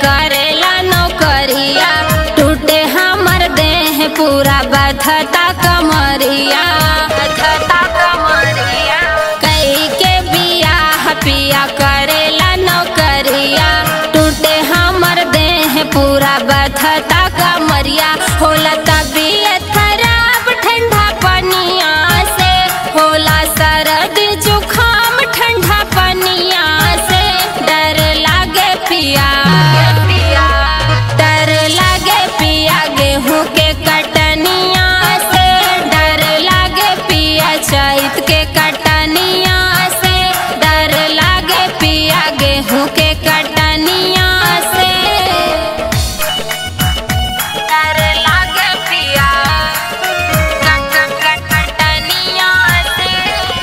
करेला नौकरिया टूटे हमर देह पूरा बधता कमरिया बधता कमरिया कई के बियाह पिया करेला नौकरिया टूटे हमर देह पूरा बधता कमरिया होला तबीयत खराब ठंडा पनिया से होला सरद जुखाम ठंडा पनिया से डर लागे पिया डर लागे पिया गेहूं के कटनिया से डर लागे पिया चैत के कटनिया से डर लागे पिया गेहूं के कटनिया से डर लागे पिया कट कट कटनिया से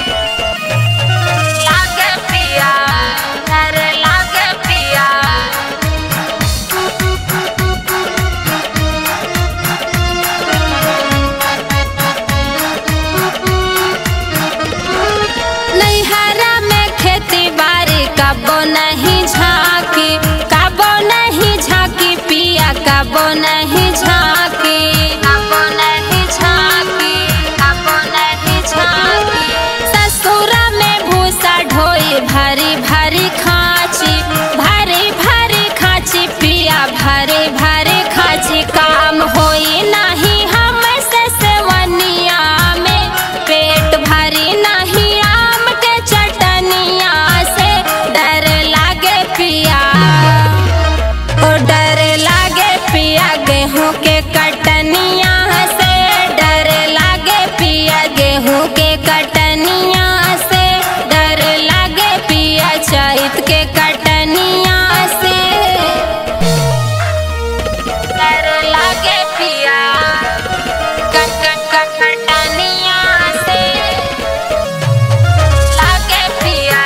लागे पिया डर लागे पिया नैहरा में खेती बाड़ी कबो नहीं झांकी कबो नहीं झांकी पिया कबो नहीं झांकी कबो नहीं झांकी कबो नहीं झांकी ससुरा में भूसा ढोई भरी भरी खाची भरी भरी खाची पिया भरी भरी खाची काम होई नहीं हम से सेवनिया में पेट भरी नहीं आम के चटनिया से डर लागे पिया ओ डर लागे पिया गेहूं के कटनिया से डर लागे पिया गेहूं के कटनिया से डर लागे पिया चैत के कटनिया से डर लागे पिया कट कट कट कटनिया से लागे पिया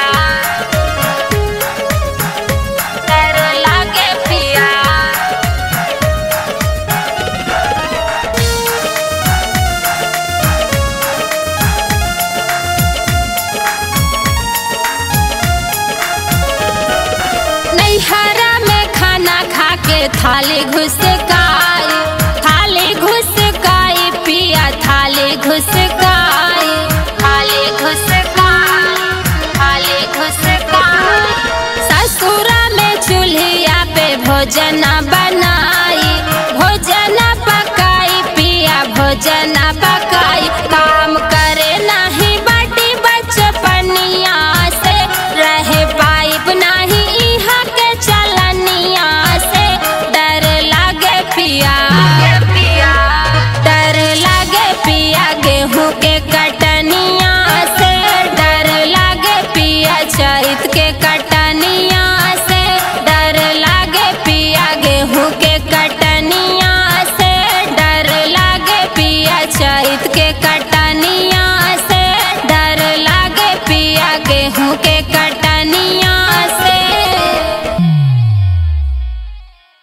डर लागे पिया नैहरा में खाना खा के थाली घुसकाई थाली घुसकाई पिया थाली घुसकाई थाली घुसकाई थाली घुसकाई ससुरा में चूल्हिया पे भोजन बनाई भोजन पकाई पिया भोजन पकाई का